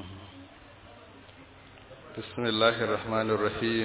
بسم الله الرحمن الرحيم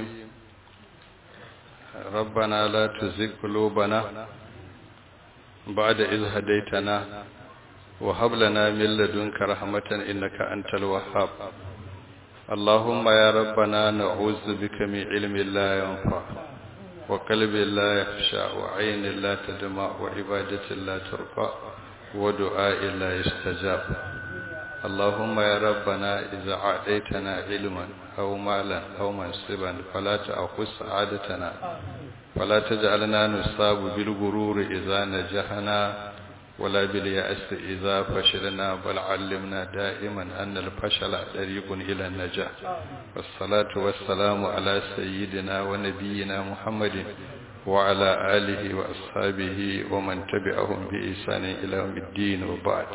ربنا لا تزغ قلوبنا بعد إذ هديتنا وهب لنا من لدنك رحمة إنك أنت الوهاب اللهم يا ربنا نعوذ بك من علم لا ينفع وقلب لا يخشى وعين لا تدمع وعبادة لا ترفع ودعاء لا يستجاب اللهم يا ربنا إذا أعطيتنا علما أو مالا أو منصبا فلا تأخذ سعادتنا فلا تجعلنا نصاب بالغرور إذا نجحنا ولا باليأس إذا فشلنا بل علمنا دائما أن الفشل طريق إلى النجاح والصلاة والسلام على سيدنا ونبينا محمد وعلى آله وأصحابه ومن تبعهم بإحسان إلى يوم الدين وبعد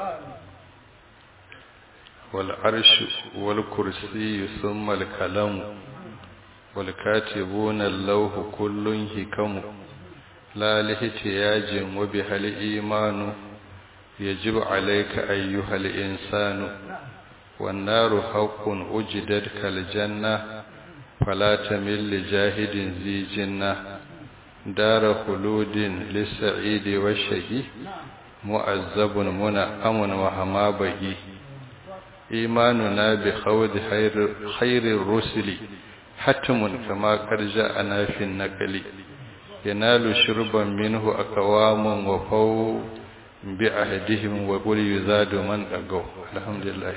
والعرش والكرسي ثم الكلام والكاتبون اللوح كل هكم لا لاحتياج وبها الإيمان يجب عليك أيها الإنسان والنار حق أجدت كالجنة فلا تمل لجاهد ذي جنة دار خلود للسعيد والشهي مؤذب منعم وهما بهي إيماننا بخوض خير, خير الرسل حتم كما قد جاءنا في النقل ينال شربا منه أقوام وفو بعهدهم وقل يزاد من أقو الحمد لله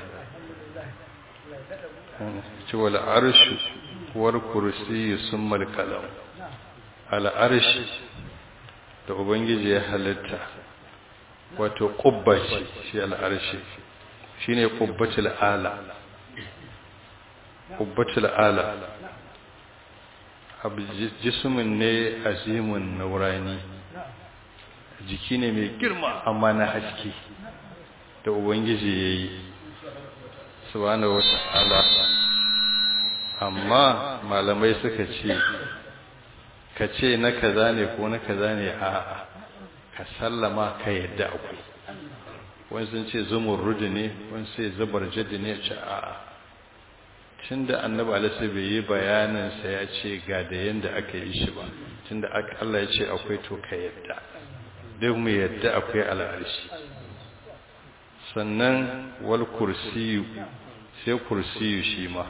ولا عرش والكرسي ثم الكلام على عرش da ubangiji ya halitta wato kubba ce shi al'arshi shine qubbatul ala qubbatul ala abu jismin ne azimun naurani jiki ne mai girma amma na haske da ubangiji yayi subhanahu wata'ala amma malamai suka ce ka ce na kaza ne ko na kaza ne a'a ka sallama ka yadda akwai wani sun ce zumurrudu ne wani sai zubar jadi ne ce a'a tun da annabi alisa bai yi bayaninsa ya ce ga da yadda aka yi shi ba tun da Allah ya ce akwai to ka yadda duk mu yadda akwai al'arshi sannan wal kursiyu sai kursiyu shi ma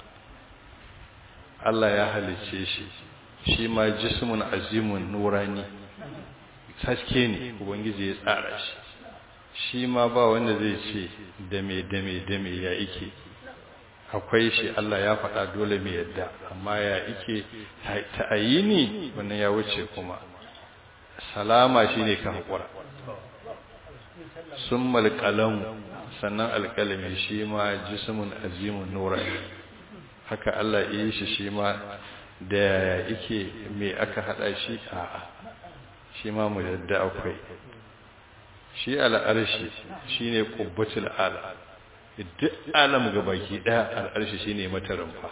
Allah ya halice shi shi ma jismun azimun nurani haske ne ubangiji ya tsara shi shi ma ba wanda zai ce dame dame dame ya ike akwai shi Allah ya faɗa dole mai yadda amma ya ike ta'ayini wannan ya wuce kuma salama shine ka hakura summal qalam sannan alqalami shi ma jismun azimun nurani haka Allah ya yi shi shi ma da yake me aka hada shi a'a shi ma mu yadda akwai shi al'arshi shi ne ƙubbatul ala duk alam ga baki ɗaya al'arshi shi ne mata rumfa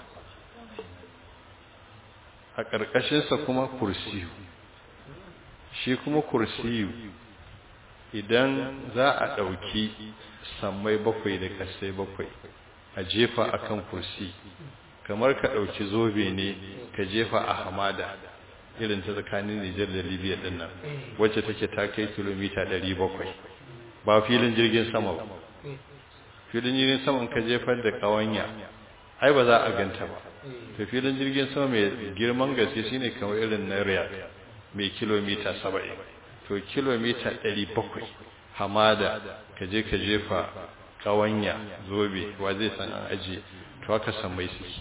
a ƙarƙashinsa kuma kursiyu shi kuma kursiyu idan za a ɗauki sammai bakwai da ƙasai bakwai a jefa akan kursi kamar ka ɗauki zobe ne ka jefa a hamada irin ta tsakanin Nijar da Libya din nan wacce take ta kai kilomita 700 ba filin jirgin sama ba filin jirgin sama ka jefar da kawanya ai ba za a ganta ba to filin jirgin sama mai girman gaske shine kamar irin na Riyadh mai kilomita 70 to kilomita 700 hamada ka je ka jefa kawanya zobe wa zai san an aje to haka san mai suke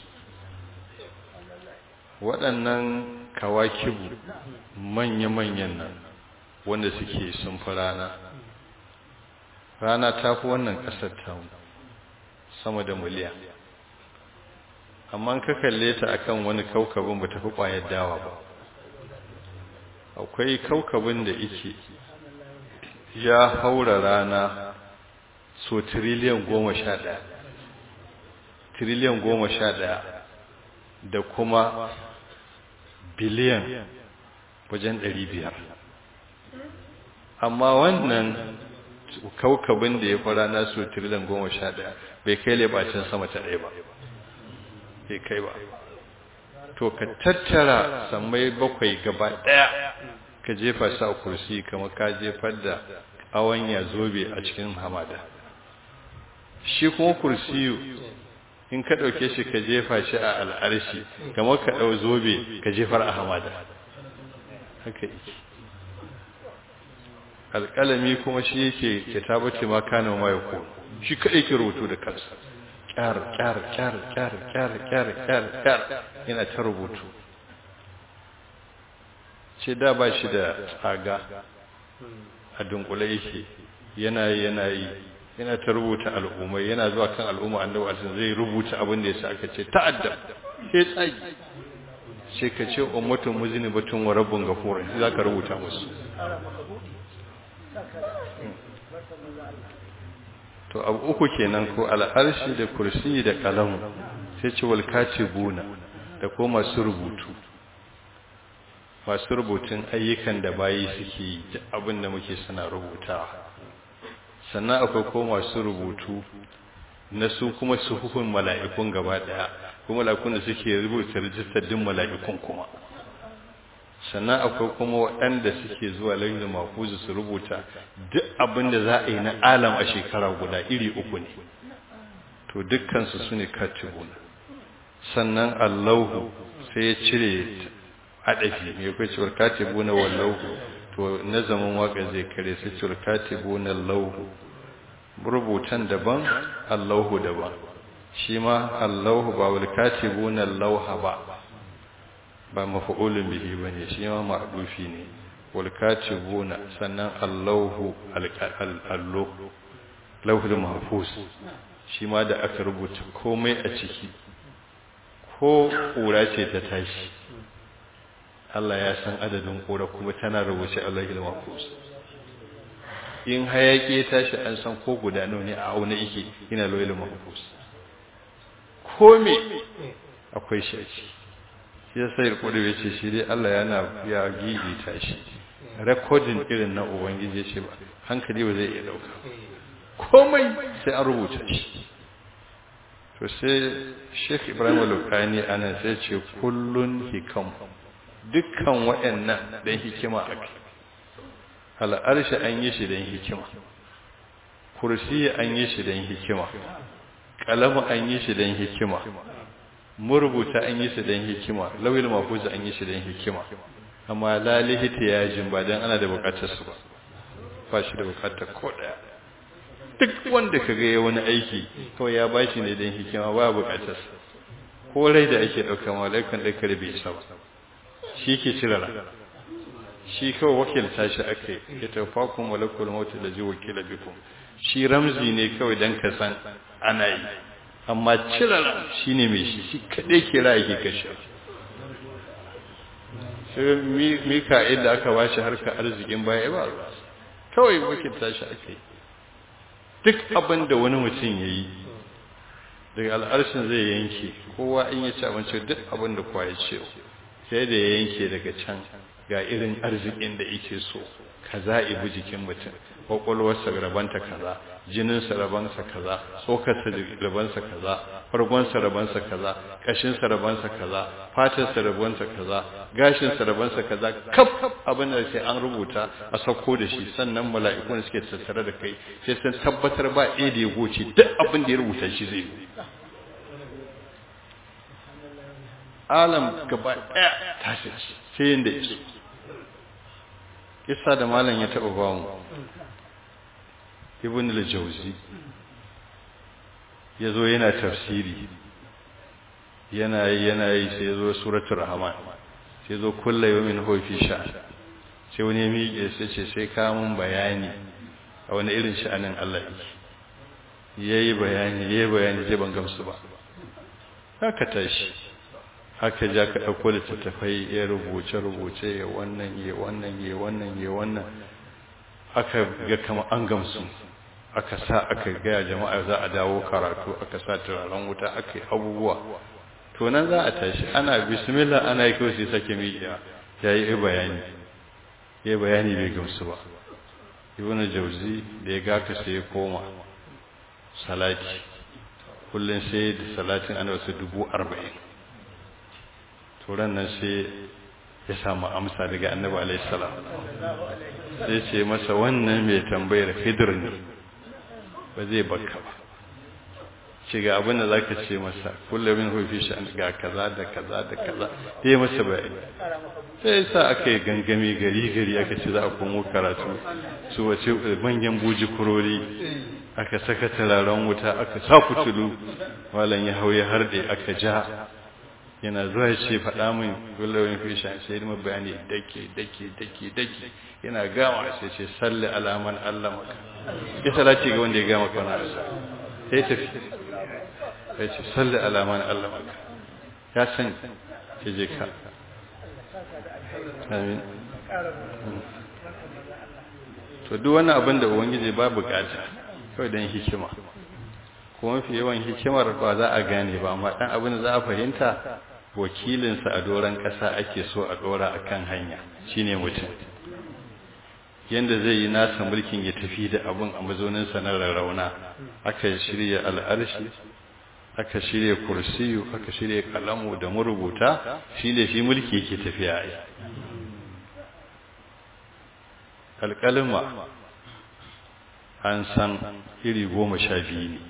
waɗannan kawakibu manya-manyan nan wanda suke sun fi rana rana ta fi wannan ƙasar ta sama da miliyan amma ka kalle ta akan wani kaukabin ba ta fi ƙwayar dawa ba akwai kaukabin da ike ya haura rana so tiriliyan goma sha ɗaya tiriliyan goma sha ɗaya da kuma biliyan wajen ɗari biyar amma wannan kaukabin da ya fara na su trillion goma sha ɗaya bai kai lebacin sama ta ɗaya ba bai kai ba to ka tattara sammai bakwai gaba ɗaya ka jefa sa kursi kamar ka jefar da awanya zobe a cikin hamada shi kuma kursiyu in ka ɗauke shi ka jefa shi a al'arshi kamar ka ɗau zobe ka jefar a hamada haka yake alƙalami kuma shi yake ke tabbace ma kana ma ya ko shi kaɗai ke rubutu da kansa kyar kyar kyar kyar kyar kyar kyar kyar yana ta rubutu ce da ba shi da tsaga a dunkule yake yana yi yana yi yana ta rubuta al'ummai yana zuwa kan al'umma annabi alaihi zai rubuta abin da yasa aka ce ta'addab sai tsagi sai ka ce ummatun muzinibatun wa rabbun ghafur za ka rubuta musu to abu uku kenan ko al'arshi da kursi da kalamu sai ce wal katibuna da ko masu rubutu masu rubutun ayyukan da bayi suke yi abin da muke suna rubutawa sannan akwai ko masu rubutu na su kuma su hukun mala'ikun gaba daya kuma mala'ikun da suke rubuta rijistar din mala'ikun kuma sannan akwai kuma waɗanda suke zuwa lalata mafuzu su rubuta duk abin da za a yi na alam a shekara guda iri uku ne to dukkansu su ne katibun sannan allahu sai ya cire haɗafi mai kai cewar katibuna wallahu to na zaman waka zai kare sai cewar katibuna lauhu rubutan daban allahu daban shi ma allahu ba wal katibuna lauha ba ba mafa'ulun bihi bane shi ma ma'dufi ne wal katibuna sannan allahu allo lauhul mahfuz shi ma da aka rubuta komai a ciki ko kura ce ta tashi Allah ya san adadin kura kuma tana rubuce Allahul mahfuz in hayaki ya tashi an san ko guda nawa ne a auna yake yana lauhul mahfuz ko me akwai shi a ciki shi ya sai kudu ya ce shi dai Allah yana ya gidi ta shi rekodin irin na ubangiji ce ba hankali ba zai iya dauka komai sai an rubuta shi to sai Sheikh Ibrahim Al-Lukani ana sai ce kullun hikam dukkan waɗannan dan hikima ake al'arshi an yi shi dan hikima kursi an yi shi dan hikima kalamu an yi shi dan hikima murubuta an yi su don hikima lawil mafuza an yi shi don hikima amma lalihita yajin ba don ana da bukatar su ba ba shi da bukatar ko daya duk wanda ka ga wani aiki kawai ya ba shi ne don hikima ba bukatar su ko rai da ake ɗauka malaikan ɗaukar bai isa ba shi ke cirara shi kawai wakilta shi aka yi ya tafa kun malakul mautu da ji wakila bikum shi ramzi ne kawai don ka san ana yi amma cirara shi ne mai shi shi kaɗai kira yake kashe sai mika'il da aka bashi harka arzikin baya ba kawai wakilta shi ake duk abin da wani mutum ya yi daga al'arshin zai yanke kowa in ya ci abinci duk abin da kowa ya ce sai da ya yanke daga can ga irin arzikin da yake so kaza ibi jikin mutum kwakwalwarsa rabanta kaza jininsa rabansa kaza tsokarsa rabansa kaza fargonsa rabansa kaza kashinsa rabansa kaza fatarsa rabansa kaza gashinsa rabansa kaza kaf abin da sai an rubuta a sauko da shi sannan mala'ikun suke tattare da kai sai sun tabbatar ba ɗaya da ya goce duk abin da ya rubuta shi zai yi alam gaba ɗaya tashi sai yadda yake kisa da malam ya taɓa ba mu ibn al-jawzi yazo yana tafsiri yana yana yi sai yazo suratul rahman sai yazo kullu yawmin huwa fi sha'n sai wani miƙe sai ce sai ka mun bayani a wani irin sha'anin Allah yake yayi bayani yayi bayani sai ban gamsu ba haka tashi haka ja ka dauko littattafai ya rubuce rubuce ya wannan ya wannan ya wannan ya wannan aka ga kama an gamsu aka sa aka gaya jama'a za a dawo karatu aka sa turaren wuta aka yi abubuwa to nan za a tashi ana bismillah ana yi kawai sai sake miƙiya ya yi bayani ya yi bayani bai gamsu ba ibn jauzi da ya gaka sai ya koma salati kullum sai da salatin ana wasu dubu arba'in turan nan sai ya samu amsa daga annabi alaihissalam sai ce masa wannan mai tambayar hidir ne ba zai baka ba ce ga abin da za ka ce masa kullum min hufi shi ga kaza da kaza da kaza ya yi masa bayani sai sa aka yi gangami gari gari aka ce za a komo karatu su wace manyan buji kurori aka saka turaren wuta aka sa fitulu malam ya hau ya harde aka ja yana zuwa ya ce faɗa min gullawin fisha sai yi bayani dake dake dake dake yana gama sai ce salli alaman allah maka ya salati ga wanda ya gama kwana sai tafi ya ce salli alaman allah maka ya san ke je ka amin to duk wani abin da ubangiji ba bukata kawai don hikima kuma mafi yawan hikimar ba za a gane ba amma dan abin da za a fahimta wakilinsa a doron ƙasa ake so a ɗora a kan hanya shine mutum yadda zai yi nasa mulkin ya tafi da abin a mazauninsa na rarrauna aka shirya al'arshi aka shirya kursiyu aka shirya kalamu da marubuta shi ne shi mulki yake tafiya a alƙalima an san iri goma sha biyu ne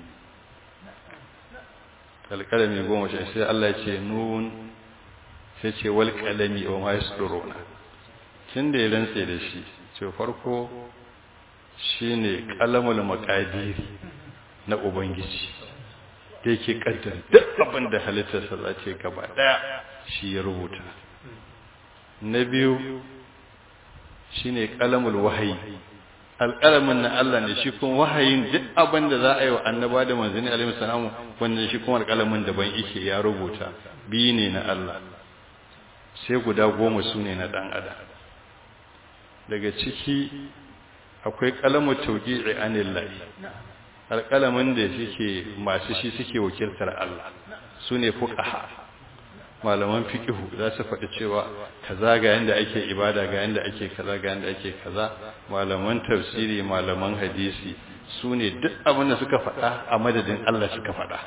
alƙalami goma sha sai Allah ce nun sai ce wal ƙalami wa ma yasduruna tun da ya rantse da shi ce farko shine qalamul maqadiri na ubangiji da yake kaddara duk abin da halittarsa za ce gaba daya shi ya rubuta na biyu shine qalamul wahayi alƙalamin na Allah ne shi kuma wahayin duk abin da za a yi wa annaba da manzanni alaihi salamu wanda shi kuma alƙalamin daban yake ya rubuta biyu ne na Allah sai guda goma su ne na ɗan adam daga ciki akwai ƙalamu tauqi'i anillahi alƙalamin da suke masu shi suke wakiltar Allah su ne fuqaha malaman fikihu za su faɗi cewa kaza ga yanda ake ibada ga yanda ake kaza ga yanda ake kaza malaman tafsiri malaman hadisi su ne duk abin da suka faɗa a madadin Allah suka faɗa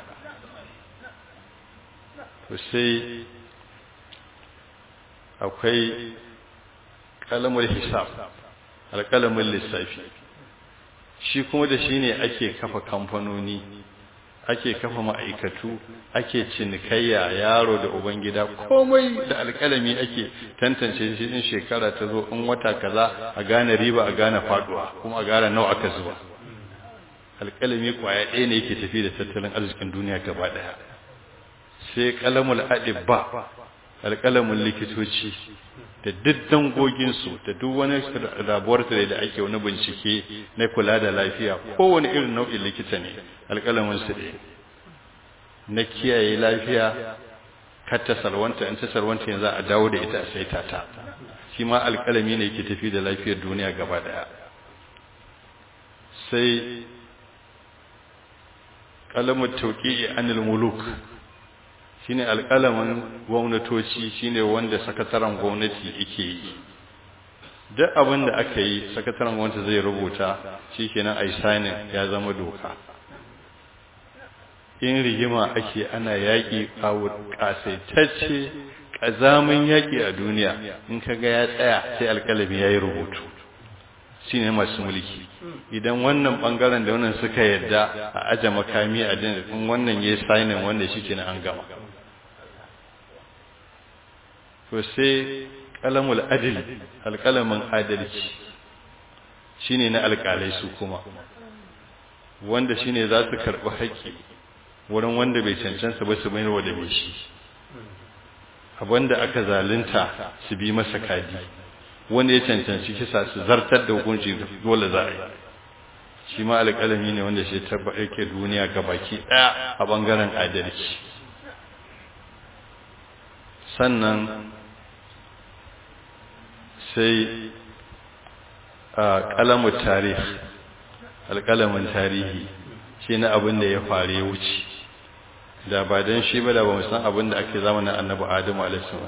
to sai akwai kalamar hisab alƙalamin lissafi shi kuma da shi ne ake kafa kamfanoni ake kafa ma'aikatu ake cinikayya yaro da ubangida komai da alƙalami ake tantance shi in shekara ta zo in wata kaza a gane riba a gane faduwa kuma a gane nawa aka zuba alƙalami kwaya ɗaya ne yake tafi da tattalin arzikin duniya gaba ɗaya sai kalamul adibba alƙalamin likitoci da duk dangoginsu da duk wani rabuwar da ake wani bincike na kula da lafiya kowane irin nau'in likita ne alƙalamin su ne na kiyaye lafiya kar ta salwanta in ta salwanta yanzu a dawo da ita a saita ta shi ma alƙalami ne ke tafi da lafiyar duniya gaba daya sai ƙalamin tauƙi anil muluk shine alƙalamin gwamnatoci shine wanda sakataren gwamnati yake yi duk abin da aka yi sakataren gwamnati zai rubuta shikenan ai signing ya zama doka in rigima ake ana yaƙi ƙasaitacce ƙazamin yaƙi a duniya in ka ga ya tsaya sai alƙalami ya yi rubutu shi ne masu mulki idan wannan ɓangaren da wannan suka yadda a aje makami a din in wannan ya yi signing wanda shi kenan an gama to sai kalamul adil alkalamin adalci shine na alkalai su kuma wanda shine za su karɓi haƙƙi wurin wanda bai cancanta ba su mayarwa da mai shi abinda aka zalunta su bi masa kadi wanda ya cancanci kisa su zartar da hukunci dole za a yi shi ma alƙalami ne wanda shi tabba yake duniya gabaki ɗaya a ɓangaren adalci sannan sai a ƙalamun tarihi alƙalamin tarihi shi na abin da ya faru ya wuce da ba don shi ba da ba san abin da ake zamanin annabi adamu alaihi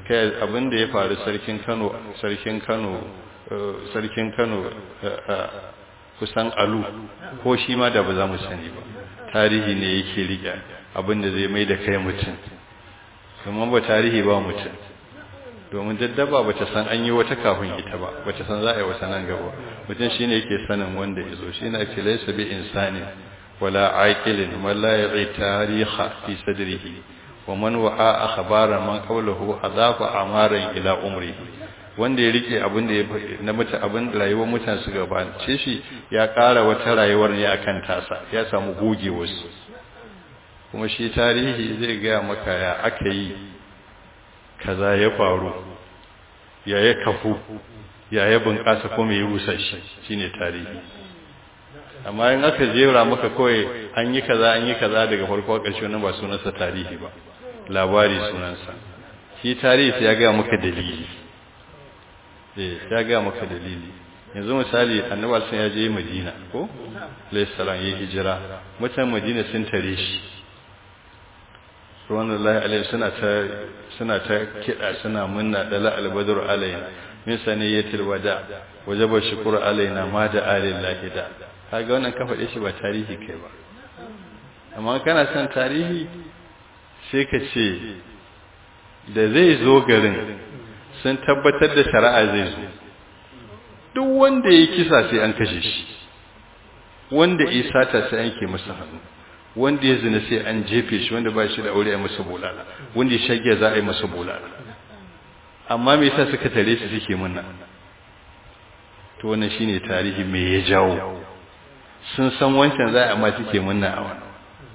kai abin da ya faru sarkin Kano sarkin Kano sarkin Kano kusan alu ko shi ma da ba za mu sani ba tarihi ne yake riƙe abin da zai mai da kai mutum kuma ba tarihi ba mutum domin daddaba ba ta san an yi wata kafin ita ba ba ta san za a yi wata nan gaba mutum shi ne yake sanin wanda ya zo shi ne ake laisa bi insani wala aqilin man la ya'i tariha fi sadrihi wa man wa'a akhbara man qawluhu adafa amaran ila umri wanda ya rike abin da na mutu abin da rayuwar mutane su gabace shi ya ƙara wata rayuwar ne akan tasa ya samu goge wasu kuma shi tarihi zai gaya maka ya aka yi kaza ya faru ya ya kafu ya ya bunƙasa kuma ya rusa shi shine tarihi amma in aka jera maka kawai an yi kaza an yi kaza daga farko ƙarshe wannan ba sunansa tarihi ba labari sunansa shi tarihi ya gaya maka dalili eh ya gaya maka dalili yanzu misali annabi sun ya je Madina ko alayhi salam ya hijira mutan Madina sun tare shi subhanallahi alaihi suna ta suna ta kida suna munna dala albadr alaina min saniyatil wada wajaba shukru alaina ma da alillahi da kaga wannan ka faɗe shi ba tarihi kai ba amma kana son tarihi sai ka ce da zai zo garin sun tabbatar da shari'a zai zo duk wanda ya kisa sai an kashe shi wanda ya sata sai an ke masa hannu wanda ya zina sai an jefe shi wanda ba shi da aure a masa bulala wanda ya shage za a yi masa bulala amma me yasa suka tare shi suke munna to wannan shine tarihi me ya jawo sun san wancan za a amma suke munna a wannan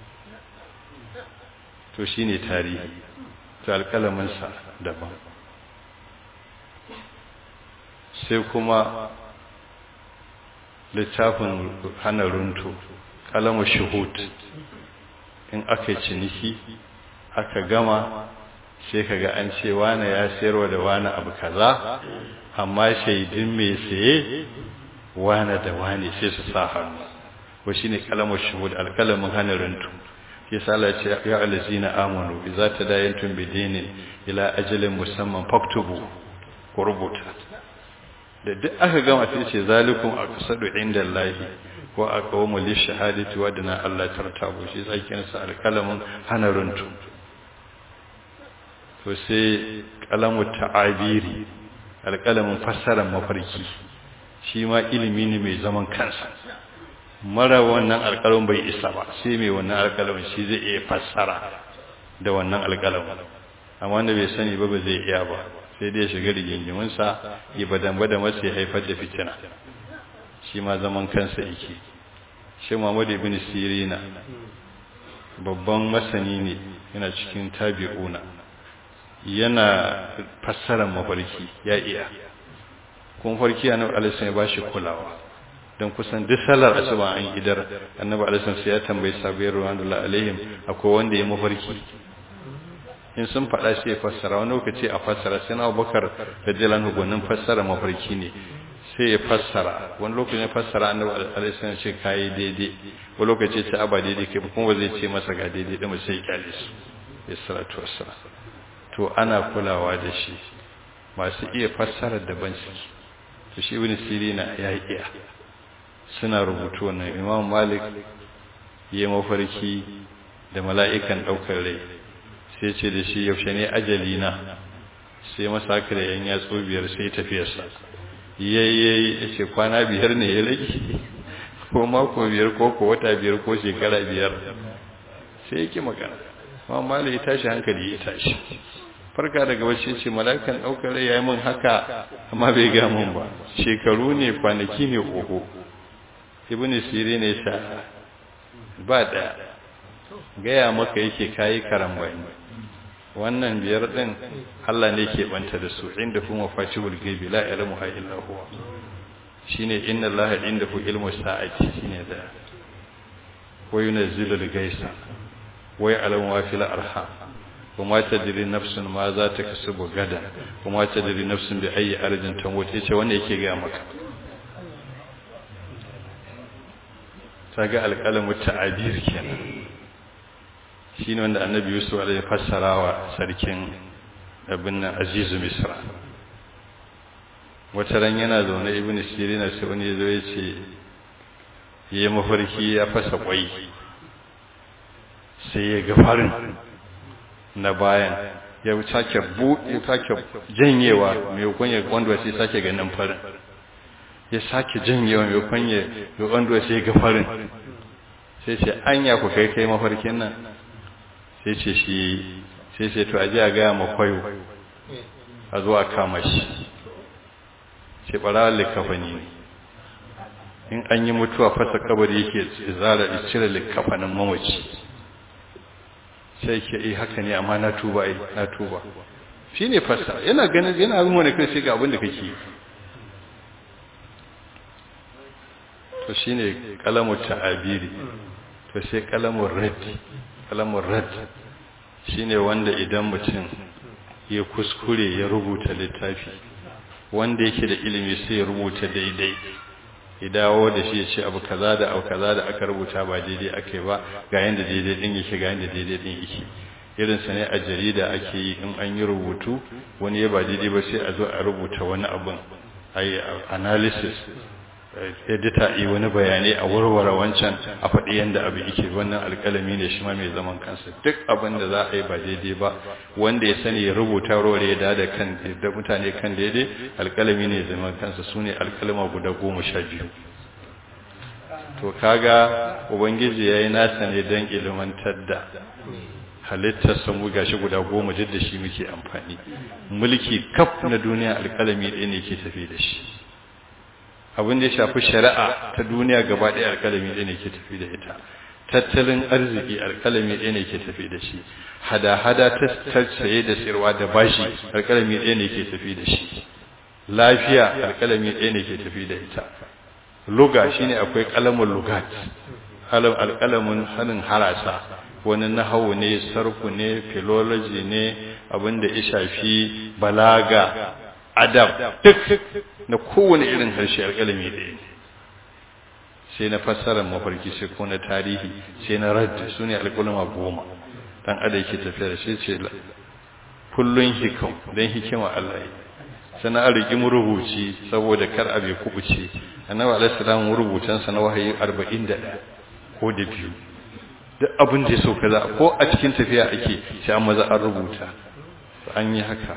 to shine tarihi to alƙalamin sa daban sai kuma littafin hana runtu kalamu shuhud in aka ciniki aka gama sai kaga an ce wane ya sayarwa da wane abu kaza amma shaidin mai saye wane da wane sai su sa hannu wa shine kalamu shuhud alkalamin hana runtu yasa Allah ya ce ya allazina amanu idza tadayantum bidinin ila ajalin musamman faktubu ku rubuta da duk aka gama sai ce zalikum aqsadu inda Allah wa aqwamu li shahadati wa dana Allah tartabu shi tsakin sa alkalamin hana runtu to sai kalamu ta'abiri alkalamin fassara mafarki shi ma ilimi ne mai zaman kansa mara wannan alkalamin bai isa ba sai mai wannan alkalamin shi zai iya fassara da wannan alkalamin amma wanda bai sani ba ba zai iya ba sai dai shiga rigingiminsa ya badan bada masa ya haifar da fitina shi ma zaman kansa yake shi Muhammad ibn Sirina babban masani ne yana cikin tabi'una yana fassarar mafarki ya iya kuma farki annabi alaihi ya bashi kulawa don kusan duk salar asuba an idar annabi alaihi sai ya tambayi sabiyar ruwanullahi alaihim akwai wanda ya mafarki in sun faɗa sai ya fassara wani lokaci a fassara sai na abubakar da jilan hukunin fassara mafarki ne sai ya fassara wani lokaci ya fassara annabi alaihi ce kayi daidai wani lokaci ce aba daidai kai kuma ba zai ce masa ga daidai din sai ya kyale su ya salatu wassalam to ana kulawa da shi masu iya fassarar daban suke to shi ibn sirina ya iya suna rubutu wannan imam malik ya mafarki da mala'ikan ɗaukar rai sai ce da shi yaushe ne ajali na sai masa haka da yan yatsu biyar sai tafiyarsa yayyayi ya ce kwana biyar ne ya rage ko mako biyar ko ko wata biyar ko shekara biyar sai yake magana amma malai ya tashi hankali ya tashi farka daga wacce ce mala'ikan ɗaukar rai ya yi min haka amma bai ga min ba shekaru ne kwanaki ne oho ibn sirri ne sa ba da gaya maka yake kayi karambani wannan biyar din Allah ne ke banta da su inda kuma fatihul gaibi la ilmu illa huwa shine inna Allah indahu ilmu sa'ati shine da wa yunzilu al-gaisa wa ya'lamu ma fil arham وما تدري نفس ما za ta kasubu gada kuma tadri nafsun bi ayi arjin tamut yace wanda yake ga maka saga alqalamu ta'abir kenan shine wanda annabi Yusuf alaihi fassarawa sarkin abin nan azizu misra wata ran yana zaune ibn sirina sai wani zo ya ce ya mafarki ya fasa kwai sai ya ga farin na bayan ya sake buɗe sake janyewa mai kwanye wanda sai sake ganin farin ya sake janyewa mai kwanye wanda sai ga farin sai ce anya ku kai kai mafarkin nan sai ce shi sai ce to aje a gaya makwayo a zuwa kama shi ce ɓarawar likafani ne in an yi mutuwa fasa kabari yake zara cire likafanin mamaci sai ke yi haka ne amma na tuba ai na tuba shi ne fasa yana ganin yana abin wani kai sai ga abin da kake to shi ne kalamun ta'abiri to sai kalamun raddi kalamun raddi shi ne wanda idan mutum ya kuskure ya rubuta littafi wanda yake da ilimi sai ya rubuta daidai ya dawo da shi ya ce abu kaza da abu kaza da aka rubuta ba daidai aka yi ba ga yanda daidai din yake ga yanda daidai din yake irin sa ne a jarida ake yi in an yi rubutu wani ya ba daidai ba sai a zo a rubuta wani abun a yi analysis edita yi wani bayanai a warware wancan a faɗi yadda abu yake wannan alƙalami ne shi ma mai zaman kansa duk abin da za a yi ba daidai ba wanda ya sani ya rubuta warware ya da kan da mutane kan daidai alƙalami ne zaman kansa su ne alƙalama guda goma sha biyu to kaga ubangiji ya yi nasa ne don ilimantar da halittar samu gashi guda goma duk da shi muke amfani mulki kaf na duniya alƙalami ɗaya ne ke tafi da shi abin da ya shafi shari'a ta duniya gaba ɗaya alƙalami ɗaya ne ke tafi da ita tattalin arziki alƙalami ɗaya ne ke tafi da shi hada-hada ta saye da sirwa da bashi alƙalami ɗaya ne ke tafi da shi lafiya alƙalami ɗaya ne ke tafi da ita luga shine akwai ƙalamin lugat alƙalamin hannun harasa wani nahawu ne sarku ne philology ne abin da ya shafi balaga adab duk na kowane irin harshe alƙalami ɗaya ne sai na fassarar mafarki sai ko na tarihi sai na raddi su ne alƙulama goma dan ada yake tafiya da shi ce kullun hikam don hikima Allah yi sana a riƙi rubuci saboda kar abe kubuce annabi alaihi salam rubutan sa na wahayi 41 ko da biyu duk abin da ya so kaza ko a cikin tafiya ake sai an maza an rubuta an yi haka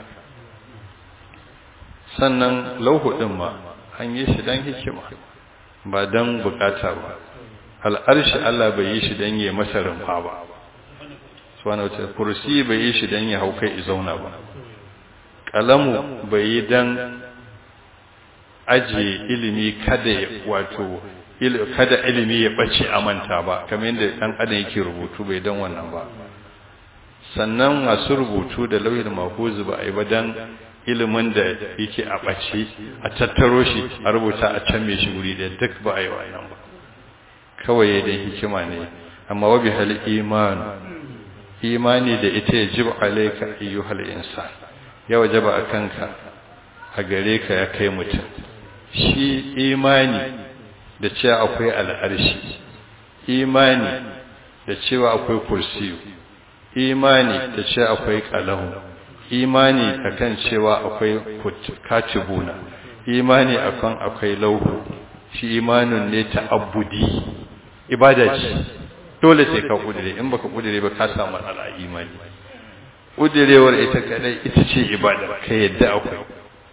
sannan lauhu ɗin ma an yi shi don hikima ba don bukata ba al'arshi Allah bai yi shi don yi masa rumfa ba suwana wata kursi bai yi shi don ya hau kai zauna ba ƙalamu bai yi don ajiye ilimi kada wato kada ilimi ya ɓace a manta ba kamar yadda ɗan adam yake rubutu bai don wannan ba sannan masu rubutu da lauyin mahuzu ba a yi ba don ilimin da yake a ɓace a tattaro shi a rubuta a can mai shi wuri da duk ba a yi wannan ba kawai da hikima ne amma wabi hal imanu imani da ita ya jib alaika ayyuhal insan ya wajaba a kanka a gare ka ya kai mutum shi imani da cewa akwai al'arshi imani da cewa akwai kursiyu imani da cewa akwai kalahu imani akan cewa akwai katibuna imani akan akwai lauhu shi imanin ne ta'abbudi ibada ce dole sai ka kudire in baka kudire ba ka samu matsala imani kudirewar ita kadai ita ce ibada ka yadda akwai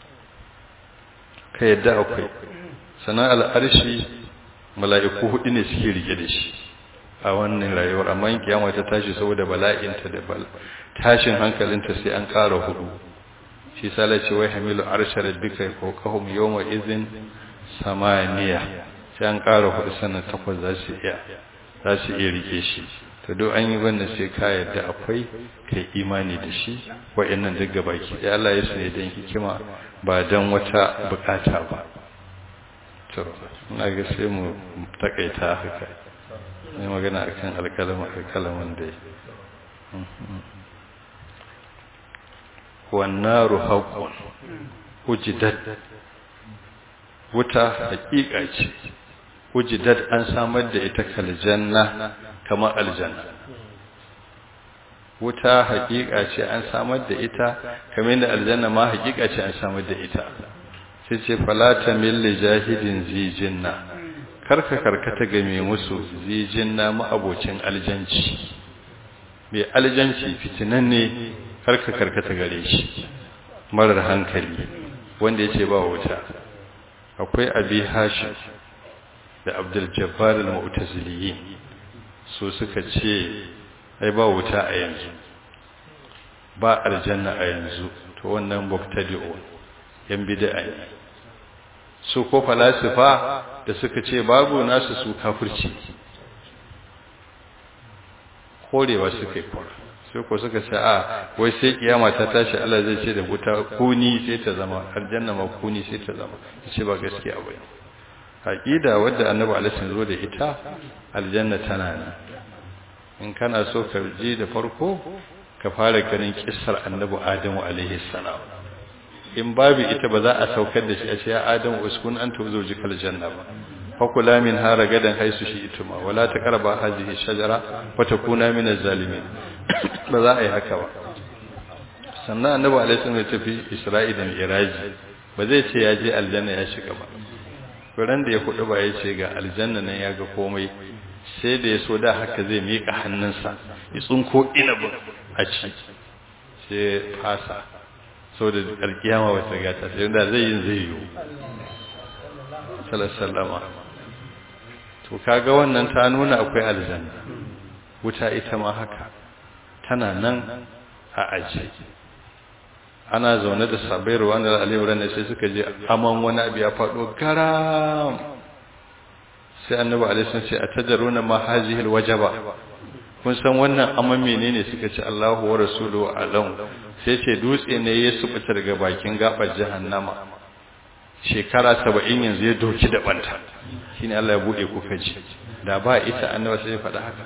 ka yadda akwai sanan al'arshi mala'iku hudu ne suke rike da shi a wannan rayuwar amma in kiyama ta tashi saboda bala'inta da bal tashin hankalinta sai an ƙara hudu shi sala ce wai hamilu arsha rabbika fawqahum yawma idhin samaniya sai an ƙara hudu sannan takwas za su iya za su iya rike shi to duk an yi wannan sai ka yarda akwai kai imani da shi wa'annan duk gabaki ɗaya Allah ya sani dan hikima ba dan wata bukata ba to ina ga sai mu takaita haka ne magana akan alƙalamin alƙalamin da wannaru haqqun ujidat wuta haƙiƙa ce ujidat an samar da ita kaljanna kamar aljanna wuta hakika ce an samar da ita kamar yadda aljanna ma hakika ce an samar da ita sai ce falata milli jahidin zijinna karka karkata ga mai musu zijinna ma'abocin aljanci mai aljanci fitinan ne karka karkata gare shi marar hankali wanda ya ce ba wuta akwai abi hashim da abdul jabbar al-mu'taziliyin su suka ce ai ba wuta a yanzu ba aljanna a yanzu to wannan mubtadi'u yan bid'a ne su ko falasifa da suka ce babu nasu su kafirci korewa suka yi kora sai ko suka ce a wai sai kiyama ta tashi Allah zai ce da wuta kuni sai ta zama aljanna ma kuni sai ta zama ce ba gaskiya ba aqida wadda annabi alaihi zo da ita aljanna tana nan in kana so ka ji da farko ka fara ganin kissar annabi adamu alaihi salam in babu ita ba za a saukar da shi a ce ya adamu uskun anta zawjikal janna ba fakula min hara gadan haisu shi ituma wala taqrabu hadhihi shajara wa takuna min az-zalimin ba za a yi haka ba sannan annabi alaihi salam ya tafi isra'i da mi'raji ba zai ce ya je aljanna ya shiga ba kuran da ya hudu ba ya ce ga aljanna nan ya ga komai sai da ya so da haka zai miƙa hannunsa ya tsunko inabin a ci sai fasa so da alkiyama wata gata sai da zai yin zai yiwu salasallama to kaga wannan ta nuna akwai aljanna wuta ita ma haka tana nan a aji ana zaune da sabai ruwan da alimuran sai suka je aman wani abu ya faɗo garam sai annabi alaihi ce a tajaruna ma hazihi alwajaba kun san wannan aman menene suka ce Allahu wa rasuluhu alam sai ce dutse ne ya subuta daga bakin gabar jahannama shekara 70 yanzu ya doki da banta shine Allah ya bude kuka ji da ba ita annabi sai ya faɗa haka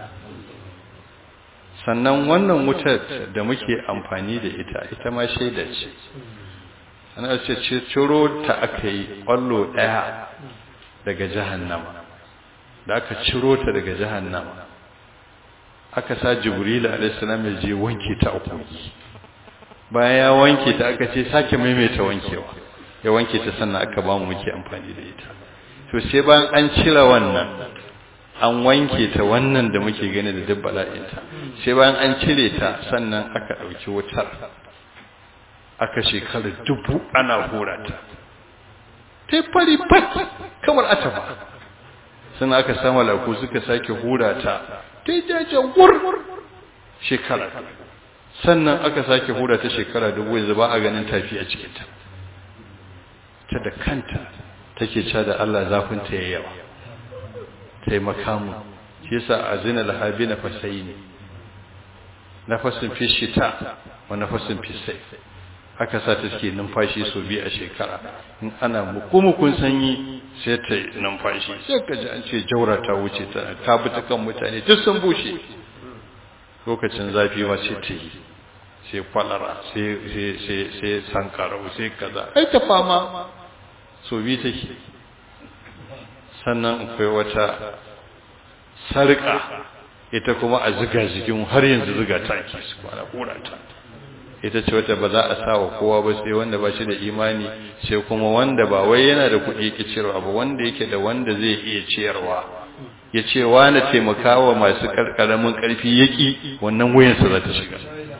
sannan wannan wutar da muke amfani da ita ita ma shaida ce ana ce ciro ta aka yi ƙwallo ɗaya daga jahannama da aka ciro ta daga jahannama aka sa jibril alaihissalam ya je wanke ta a kogi bayan ya wanke ta aka ce sake maimaita wankewa ya wanke ta sannan aka ba mu muke amfani da ita to sai bayan an cire wannan an wanke ta wannan da muke gani da duk bala'inta sai bayan an cire ta sannan aka ɗauki wutar aka shekara dubu ana hura ta ta fari fat kamar ataba sannan aka samu laku suka sake hura ta ta jajen wur shekara sannan aka sake hura ta shekara dubu yanzu ba a ganin tafi a cikinta ta da kanta take ca da Allah zafinta ya yawa taimaka mu shi yasa azina lahabi na fasai ne nafasin fi shita wa nafasin fi sai aka sa ta take numfashi so biyu a shekara in ana mukumukun sanyi sai ta numfashi sai ka ji an ce jaura ta wuce ta ta bi ta kan mutane duk sun bushe lokacin zafi ma sai ta yi sai kwalara sai sai sai sai sankarau sai kaza ai ta fama so biyu take sannan akwai wata sarƙa ita kuma a ziga jikin har yanzu ziga ta ake su kwana kura ta ita ce wata ba za a sa wa kowa ba sai wanda ba shi da imani sai kuma wanda ba wai yana da kuɗi yake ciyarwa ba wanda yake da wanda zai iya ciyarwa ya ce wani taimakawa masu ƙarƙaramin ƙarfi yaƙi wannan wuyansa za ta shiga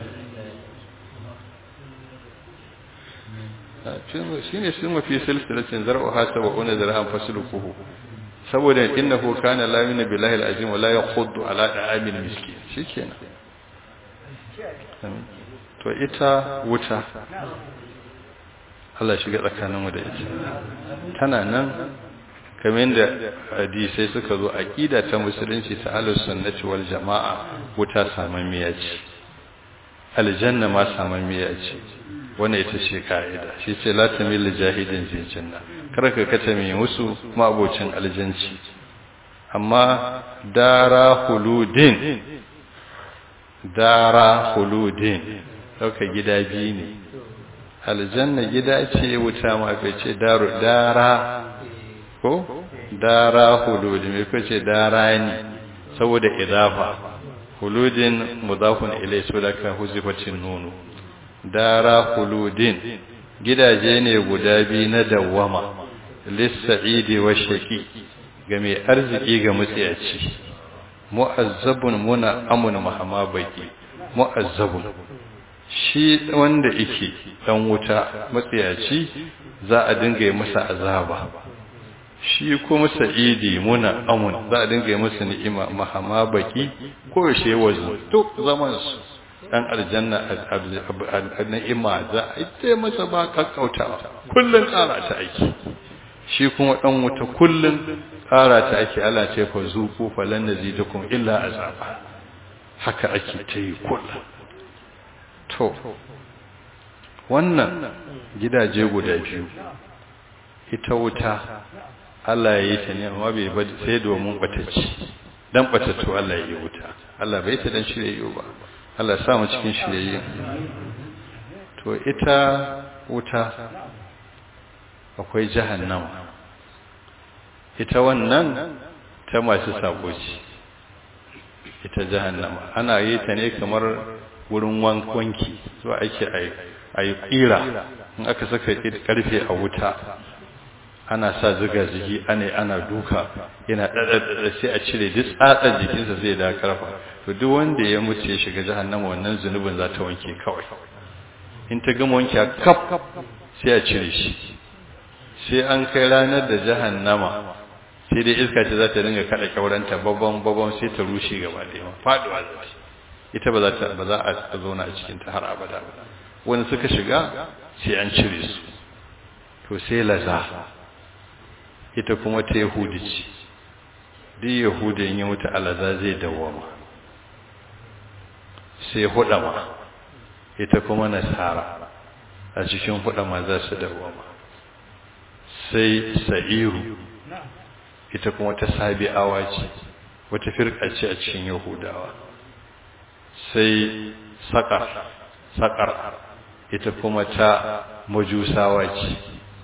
shi ne sun mafi silsilacin zar'u hasa wa una zar'an fasulukuhu saboda innahu kana la yu'minu billahi al-azim wa la yakhuddu ala da'amil miskin shikenan to ita wuta Allah shiga tsakanin mu da ita tana nan kamar da hadisai suka zo aqida ta musulunci ta ahlus sunnati wal jamaa wuta samammiya ce aljanna ma samammiya ce wannan ita ce ka'ida shi ce la tamil jahidin zai janna kar ka kata mai musu mabocin aljanci amma dara huludin dara huludin dauka gida biyu ne aljanna gida ce wuta ma kai ce daru dara ko dara huludin me ko ce dara ne saboda idafa huludin mudafun ilai su da ka huzifatin nono dara huludin gidaje ne guda biyu na dawwama lissa'idi wa shaqi ga mai arziki ga mutsiyaci mu'azzabun muna amun mahama baki mu'azzabun shi wanda yake dan wuta matsiyaci za a dinga yi masa azaba shi kuma sa'idi muna amun za a dinga yi masa ni'ima mahama baki ko shi wazo to zaman su dan aljanna ni'ima za a yi masa ba kakkautawa kullun ƙara ta aiki shi kuma dan wuta kullun ƙara ta ake ala ce fa zuku falan nazidukum illa azaba haka ake ta yi kullun to wannan gidaje guda biyu ita wuta Allah ya yi ta ne amma bai ba sai domin batacci dan batattu Allah ya yi wuta Allah bai ta dan shirye ba Allah sa mu cikin shirye to ita wuta akwai jahannama ita wannan ta masu sako ce ita jahannama ana yi ta ne kamar wurin wanki zuwa ake a yi ƙira in aka saka ƙarfe a wuta ana sa ziga zigi ana ana duka yana ɗaɗaɗaɗa sai a cire duk tsatsar jikinsa zai da karfa to duk wanda ya mutu ya shiga jahannama wannan zunubin za ta wanke kawai in ta gama wanke kaf sai a cire shi sai an kai ranar da jahannama sai dai iska ce za ta dinga kada kyauranta babban babban sai ta rushe gaba da yawa faduwa za ita ba za ta ba za a zauna a cikin ta har abada ba wani suka shiga sai an cire su to sai laza ita kuma ta yahudi ce duk yahudi in ya mutu alaza zai dawwama sai hudama ita kuma nasara a cikin hudama za su dawwama sai sa'iru ita kuma ta sabi'awa ce wata firka ce a cikin yahudawa sai saƙar saƙar ita kuma ta majusawa ce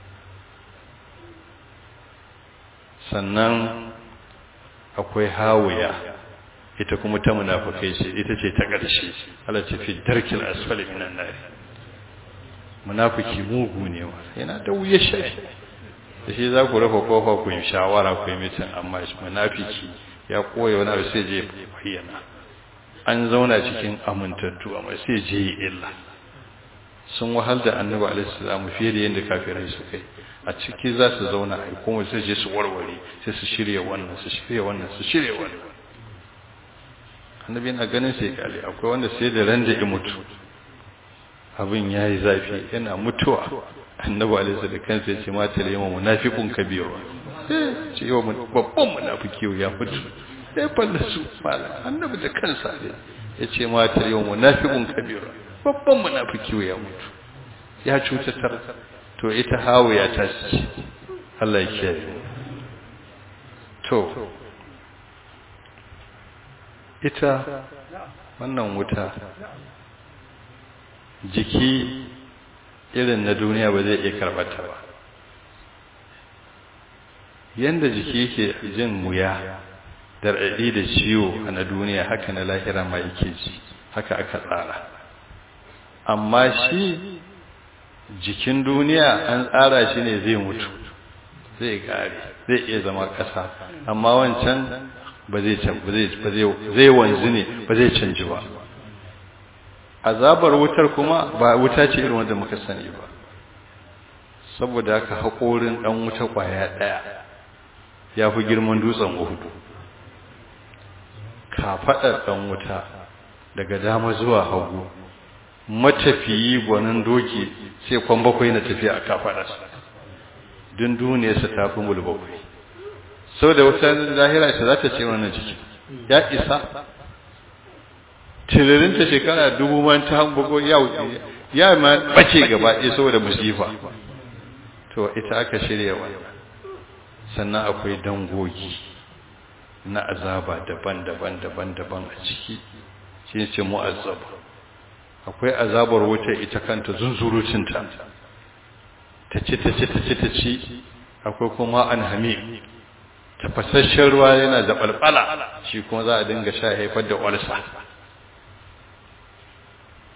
sannan akwai hawiya ita kuma ta munafukai ce ita ce ta ƙarshe Allah ce fi darkil asfali minan nari munafiki mugu ne wa yana da wuya shi da shi za ku rufe kofa ku yi shawara ku yi mitin amma munafiki ya koya wani abu sai je bayyana an zauna cikin amintattu amma sai je yi illa sun wahal da annabi alaihi fiye da yadda kafirai su kai a ciki za su zauna a kuma sai je su warware sai su shirya wannan su shirya wannan su shirya wannan annabi yana ganin sai kale akwai wanda sai da ran da ya mutu abin yayi zafi yana mutuwa annabi alaihi da kansa ya ce mata da yawan munafiqun kabiru eh ce yawan babban munafiki ya mutu sai fallasu mala annabi da kansa ya ce mata da yawan munafiqun kabiru babban munafiki ya mutu ya cutatar to ita hawiya ta ce Allah ya kiyaye to ita wannan wuta jiki irin na duniya ba zai iya karbata ba yanda jiki yake jin wuya da raɗi da ciwo a na duniya haka na lahira ma yake ji haka aka tsara amma shi jikin duniya an tsara shi ne zai mutu zai kare zai iya zama ƙasa amma wancan ba zai zai wanzu ne ba zai canji ba azabar wutar kuma ba wuta ce irin wanda muka sani ba saboda haka haƙorin ɗan wuta ƙwaya ɗaya ya fi girman dutsen uhudu kafaɗar ɗan wuta daga dama zuwa hagu matafiyi gwanin doki sai kwan bakwai na tafiya a kafaɗarsa don duniyarsa ta fi mul bakwai sau da wata lahira ce za ta ce wannan ciki ya isa tiririnta shekara dubu man ta hambugo ya ma bace gaba ɗaya saboda musifa to ita aka shirya wannan sannan akwai dangogi na azaba daban-daban daban-daban a ciki shi ce mu'azzaba akwai azabar wuta ita kanta zunzurucinta ta ci ta ci ta ci ta ci akwai kuma an hami tafasasshen ruwa yana da balbala shi kuma za a dinga sha haifar da walsa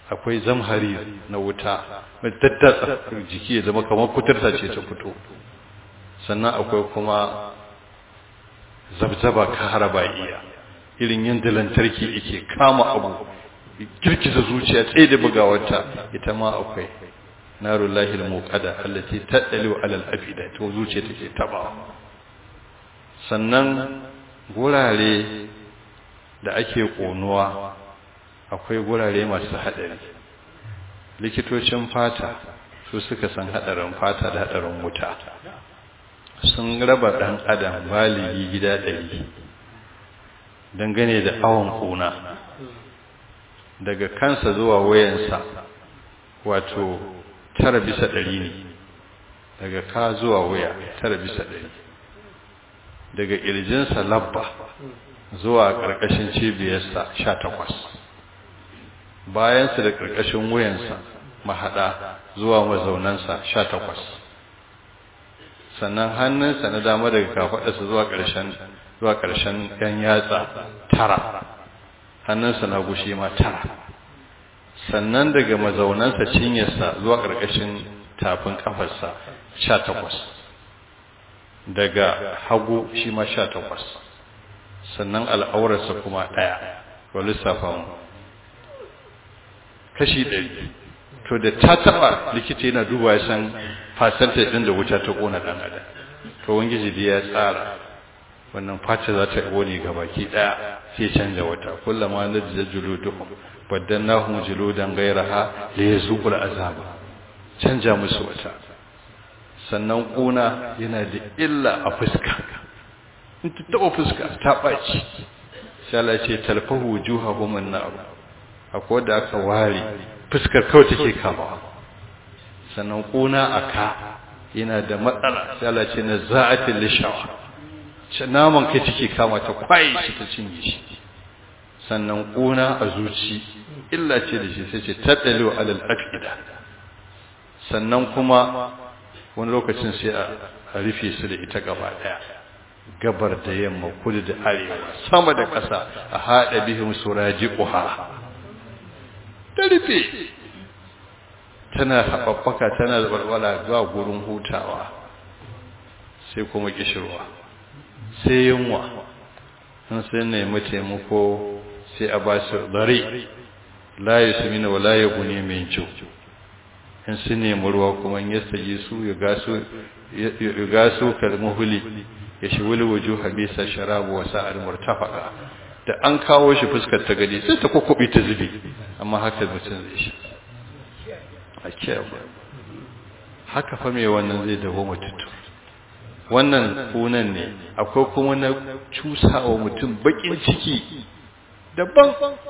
akwai zamhari na wuta mai daddatsa jiki ya zama kamar kuturta ce ta fito sannan akwai kuma zabzaba ka haraba iya irin yadda lantarki yake kama abu girgiza zuciya tsaye da bugawarta ita ma akwai narun lahil muqada allati taddalu alal afida to zuciya take taba sannan gurare da ake konuwa akwai gurare masu hadari likitocin fata su suka san hadarin fata da hadarin wuta sun raba dan adam baligi gida ɗari dangane da awon kuna daga kansa zuwa wayansa wato tara bisa ɗari ne daga ka zuwa waya tara bisa ɗari daga ƙirjinsa labba zuwa ƙarƙashin cibiyarsa sha takwas bayansa da ƙarƙashin wuyansa mahaɗa zuwa mazaunansa sha takwas sannan hannunsa na dama daga kafaɗarsa zuwa ƙarshen zuwa ƙarshen ɗan yatsa tara hannunsa na gushi ma tara sannan daga mazaunansa cinyarsa zuwa ƙarƙashin tafin ƙafarsa sha takwas daga hagu shi ma sha takwas sannan al'aurarsa kuma ɗaya wa lissafa mu kashi ɗari to da ta taɓa likita yana duba ya san fasanta ɗin da wuta ta ƙona ɗan adam to wangiji da ya tsara wannan fata za ta ƙone ga baki ɗaya sai canja wata kullama na da juluduhum baddannahum juludan ghayraha li yazuqul azaba canja musu wata sannan ƙuna yana da illa a fuska in ta taɓa fuska ta ɓaci sai Allah ce talfahu wujuhahum an-nar akwai da aka ware fuskar kawai take kama sannan ƙuna a ka yana da matsala sai Allah ce na za'atil lishawa naman kai take kama ta kwaye shi ta cinye shi sannan ƙuna a zuci illa ce da shi sai ce taɗalo alal afida sannan kuma wani lokacin sai a rufe su da ita gaba ɗaya gabar da yamma kudu da arewa sama da ƙasa a haɗa bihim suraji ƙuha ta rufe tana haɓaɓɓaka tana walwala zuwa gurin hutawa sai kuma ƙishirwa sai yunwa sun sai nemi taimako sai a ba su dare la ya sami na wala ya gune mai kyau in su nemi ruwa kuma in yasta yi su ya gaso kalmuhuli ya shi wuli wajo habisa sharabu wa sa'ar murtafaka da an kawo shi fuskar ta gadi sai ta kwakwabi ta zube amma haka mutum zai shi a kiyaye haka fa mai wannan zai dawo mututu wannan kunan ne akwai kuma na cusawa mutum bakin ciki daban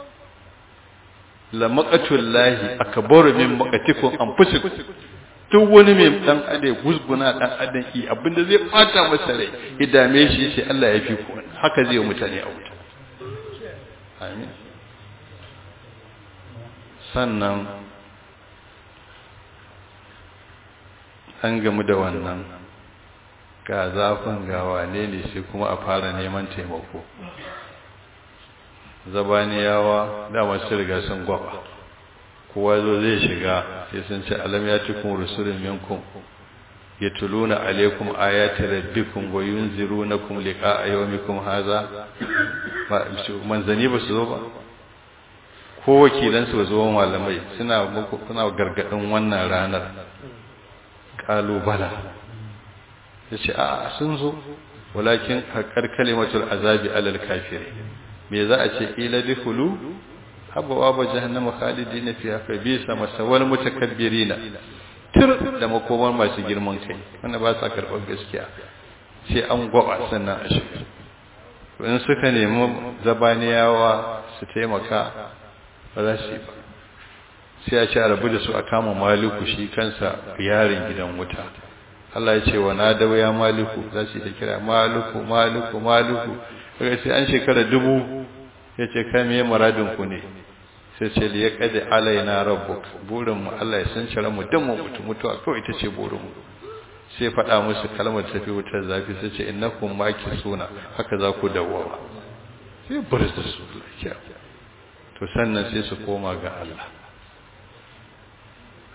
la maqatul lahi akbaru min maqatikum anfusikum duk wani mai dan ade gusguna dan adan ki abinda zai fata masa rai idame shi sai Allah ya fi ku haka zai mutane a wuta amin sannan an gamu da wannan ga zafin ga wane ne sai kuma a fara neman taimako zabaniyawa dama su riga sun gwaba kowa zo zai shiga sai sun ce alam ya cikin rusulun minkum ya tuluna alaikum ayati rabbikum wa yunzirunakum liqa'a yawmikum hadha manzani ba su zo ba ko wakilan su zo malamai suna muku kuna gargadin wannan ranar kalubala yace a sun zo walakin haqqar kalimatul azabi alal kafirin me za a ce ila dkhulu habawa ba jahannama khalidina fiha fa bisa masawal mutakabbirina tir da makomar masu girman kai wanda ba sa karɓar gaskiya sai an gwaba sannan a shiga in suka nemi zabaniyawa su taimaka ba za su yi ba sai a ce a rabu da su a kama maliku shi kansa yarin gidan wuta Allah ya ce wa na dawo ya maliku za su yi ta kira maliku maliku maliku daga sai an shekara dubu ya ce kai me muradin ku ne sai ce li yaqdi alaina rabbuk burin mu Allah ya san cire mu dan mu mutu mutuwa kawai ita ce burin mu sai faɗa musu kalmar tafi wutar zafi sai ce innakum makisuna haka za ku dawowa sai burza su lafiya to sannan sai su koma ga Allah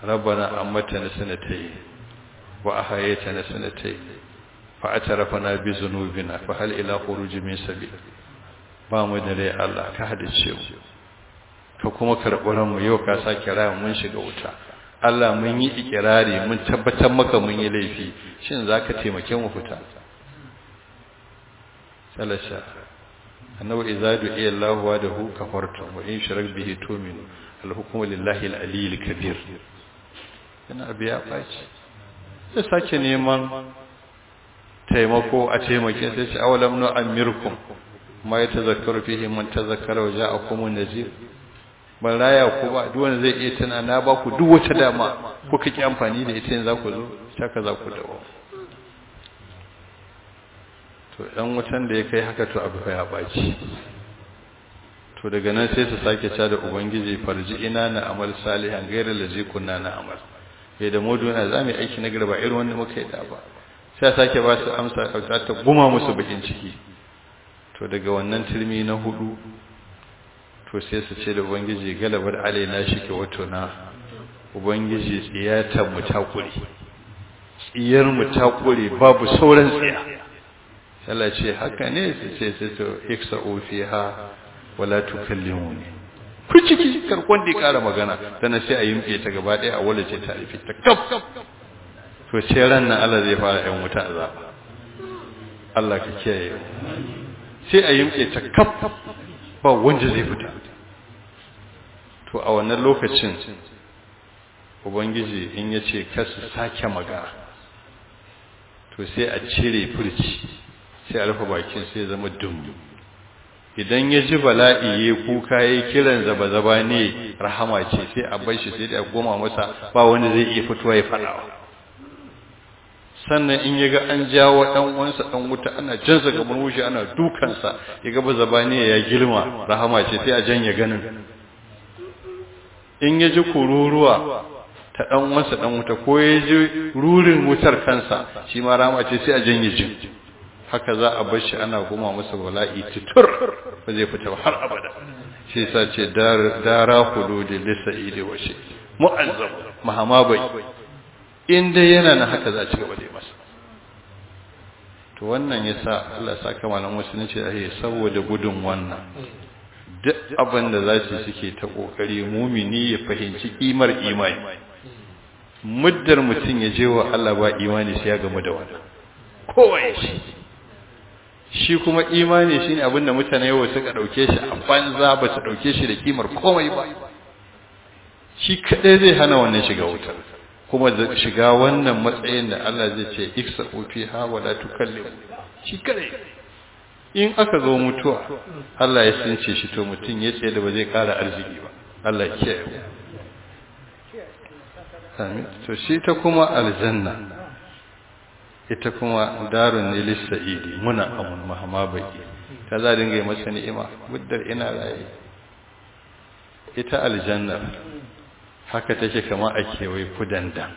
rabbana ammatana sanatayn wa ahayaytana sanatayn fa atarafana bi zunubina fa hal ila khuruj min sabil ba mu da rai Allah ka hadice mu ka kuma karɓi mu yau ka sake raya mun shiga wuta Allah mun yi ikirari mun tabbatar maka mun yi laifi shin zaka taimake mu fita salasha annabi idza du'iya Allah wa dahu kafartum wa in sharak bihi tu'minu al-hukmu lillahi al-aliyyil kabir yana biya baci sai sake neman taimako a taimake sai ce awalam nu amirkum ma yatazakkaru fihi man tazakkara wa ja'akum an-nazir ban raya ku ba duk wanda zai iya tana na ba ku duk wata dama kuka ki amfani da ita yanzu za ku zo saka za ku dawo to dan wutan da ya kai haka to abu ya baci to daga nan sai su sake ta da ubangiji farji ina na amal salihan gairar lazi kunna na amal sai da modu yana za mu aiki na garba irin wanda muka yi da ba sai sake ba su amsa kauta ta guma musu bakin ciki to daga wannan turmi na hudu to sai su ce da ubangiji galabar alaina shi ke wato na ubangiji tsiyatan mu ta kure tsiyar mu ta kure babu sauran tsiya Allah ce haka ne su ce sai to iksa fiha wala tukallimuni ku ciki karkon da kara magana tana sai a yimke ta gaba daya a wala ce ta rufe ta kaf to sai ran nan Allah zai fara yan wuta azaba Allah ka kiyaye sai a yimke ta kaf ba wanda zai fita to a wannan lokacin ubangiji in ya ce kasu sake magana to sai a cire furci sai a rufe bakin sai zama dum idan ya ji bala'i ya kuka ya kiran zaba-zaba ne rahama ce sai a bar shi sai da goma masa ba wanda zai iya fitowa ya faɗawa sannan in ya ga an jawo ɗan uwansa ɗan wuta ana jansa gaban wuce ana dukansa ya ga ba zabani ya girma rahama ce sai a janye ganin in ya ji kururuwa ta ɗan uwansa ɗan wuta ko ya ji rurin wutar kansa shi ma rahama ce sai a janye jin haka za a bar shi ana goma masa bala'i tutur ba zai fita har abada shi sa ce dara hududi lisa'idi wa shi mu'azzam mahama bai in dai yana na haka za a ci gaba da masa to wannan yasa Allah ya saka malam musulunci da ya saboda gudun wannan duk abin da za su suke ta kokari mumini ya fahimci kimar imani muddar mutum ya je wa Allah ba imani sai ya gamu da wannan kowaye shi shi kuma imani shine abin da mutane yau suka dauke shi a banza ba su dauke shi da kimar komai ba shi kadai zai hana wannan shiga wutar kuma shiga wannan matsayin da Allah zai ce iksa fiha wa la tukallim shi kadai in aka zo mutuwa Allah ya sunce shi to mutum ya tsaye da ba zai kara arziki ba Allah ya kiyaye amin to shi ta kuma aljanna ita kuma darun ne lissa'idi muna amun mahama baki ta za dinga yi masa ni'ima muddar ina raye ita aljanna haka take kama a kewaye kudanda